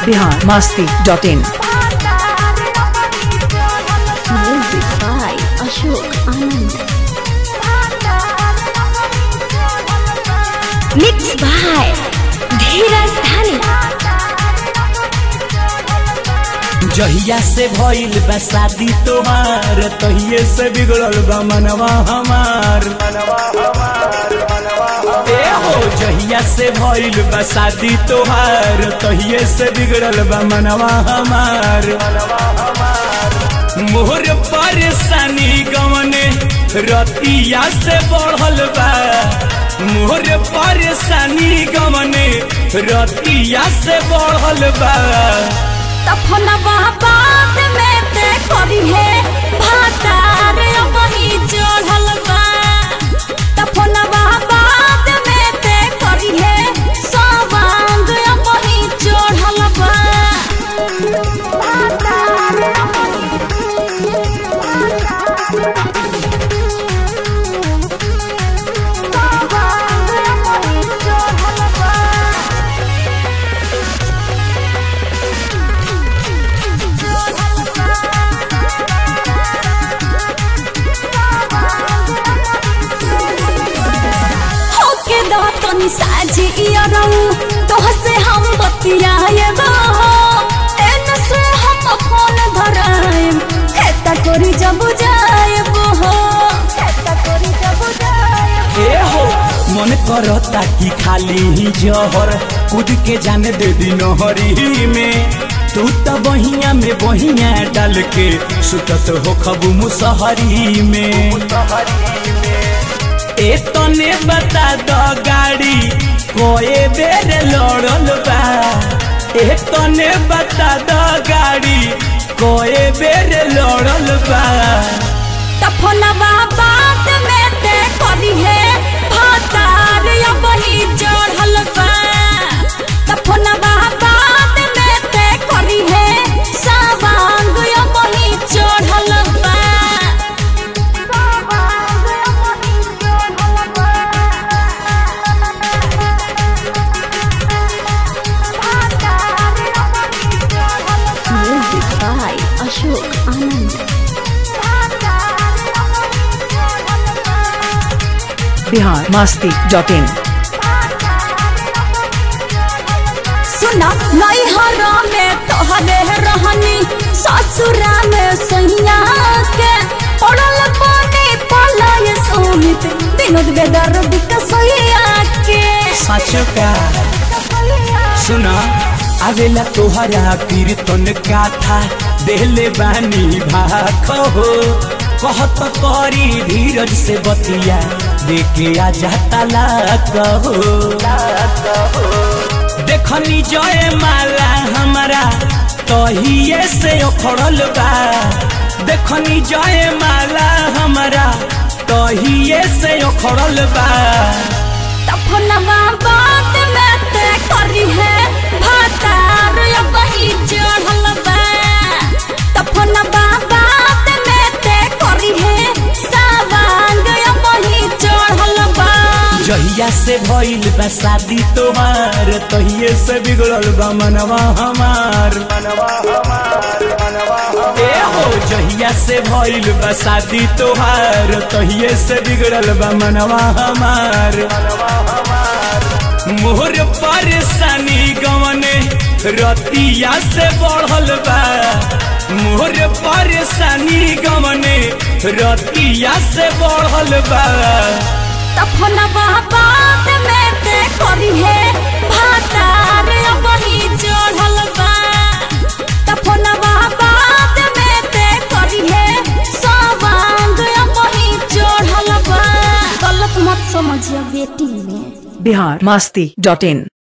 Bihar Masti dot in Music by Ashok Anand. Mixed by Dheeraj Dhani. जहिया से भइल बा शादी तोहार तहिए से बिगड़ल बा मनवा हमार ए हो जहिया से भइल बा शादी तोहार तहिए से बिगड़ल बा मनवा हमार मोहर परेशानी गवने रतिया से बढ़ल बा मोहर परेशानी गवने रतिया से बढ़ल बा तफनवा बाद में ते करी है भातार वही चढ़ल बा तफनवा बाद में ते करी है सवांग वही चढ़ल बा होके दा तनी साझी इयरऊ तोह से हम बतियाए हो एन से हम फोन धराएम खेता करी जब जाएब हो खेता करी जब जाएब ए हो मन करता कि खाली ही जहर कूद के जाने दे दी नहरी में तू तो बहिया में बहिया डाल के सुतत हो खबू मुसहरी में ए तने बता दो गाड़ी कोए बेर लड़ल बा ए तने बता दो गाड़ी कोए बेर लड़ल बा तफनवा बाद में ते करी है भातार या वही चढ़ल बा तफनवा बाद में ते करी है सवांग या वही चढ़ल बा सवांग या वही चढ़ल बा भातार या वही चढ़ल बा music by Ashok Anand Bihar Masti dot in सुना नैहरा में तोहरे रहनी ससुरा में सैया के पड़ल पानी पलाय सोमित विनोद बेदर बिकसैया के सच का सुना आवेला तोहरा कीर्तन गाथा देले बानी भाख हो कहत करी धीरज से बतिया देखे आ जाता लाख हो देखनी जय माला हमारा तहिए से उखड़ल बा देखनी जय माला हमारा तहिए से उखड़ल बा तफनवा बात में ते करी है भातार या वही चढ़ल बा तफनवा बात में ते करी है सवांग या वही चढ़ल बा जहिया से भइल बा शादी तोहार तहिए से बिगड़ल बा मनवा हमार ए हो जहिया से भइल बा शादी तोहार तहिए से बिगड़ल बा मनवा हमार मोहर परेशानी गवने रतिया से बढ़ल बा मोहर परेशानी गवने रतिया से बढ़ल बा तफनवा बाद में ते करी है भातार वही चढ़ल बा तफनवा बाद में ते करी है सवांग वही चढ़ल बा गलत मत समझिए बेटी में बिहार मस्ती डॉट इन